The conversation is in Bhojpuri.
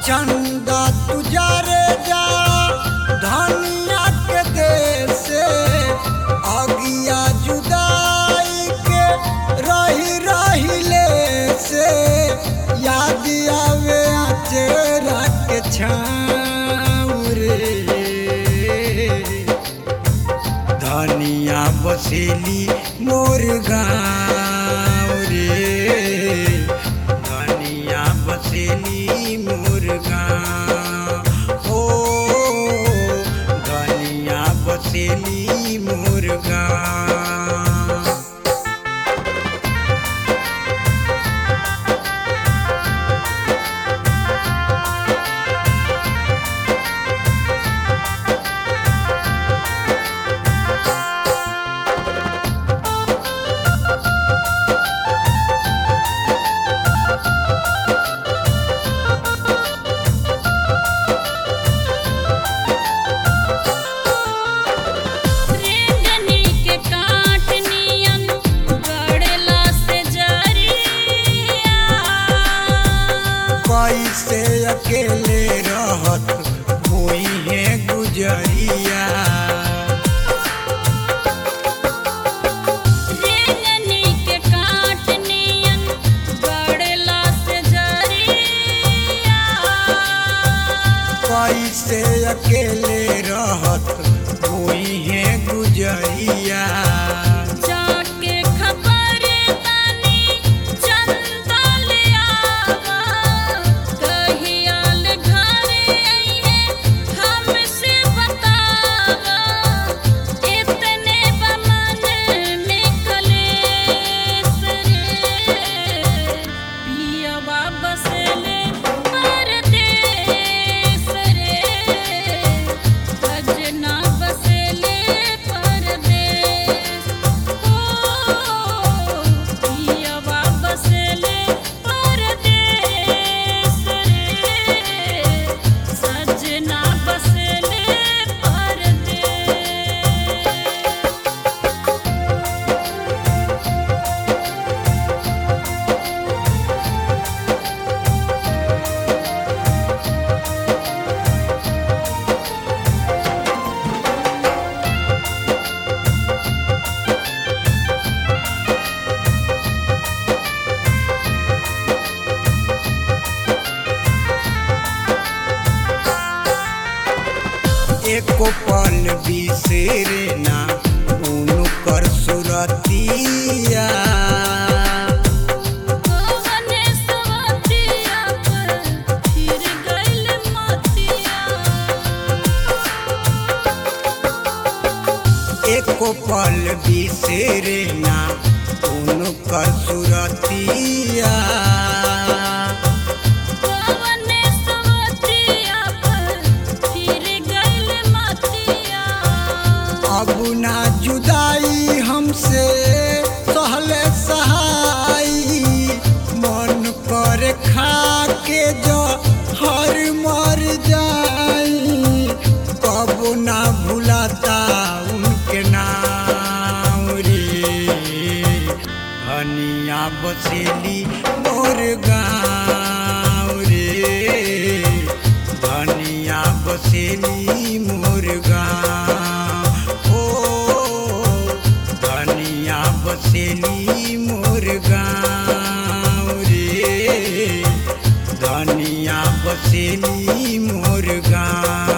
चंदा तुजारे जा धनिया के देश अगिया जुदाई के रही रही ले से याद आवे चेहरा के छाँव रे धनिया बसेली मोर गाँव रे धनिया बसेली मोर गाँव ओ धनिया बसेली मोर गाँव रेंजनी के काट नियन गड़ेला से जरिया कैसे अकेले रहत हुई है गुजरिया रेंजनी के काट नियन गड़ेला से जरिया कैसे अकेले रहत हुई है गुजरिया जाके खबर तानी चंदा ले आवा कहियाल घरे आइहे हमसे बतावा इतने बमन में कलेस रे पियवा बसले परदेस रे सजना बसले परदेस ओ पियवा बसले परदेस रे सजना बसले परदेस एको पल बिसेरे ना उनु कर सुरतिया कवने सवतिया पर फिर गइल मतिया एको पल बिसेरे ना उनु कर सुरतिया कवने सवतिया पर फिर गइल मतिया अब ना जुदाई हमसे सहले सहाई मन कर खा के जो हर मर जाई कब ना भुलाता उनके नाम रे हनिया बसेली मोर गाँव रे धनिया बसेली मोर गाँव ओ धनिया बसेली मोर गाँव रे धनिया बसेली मोर गाँव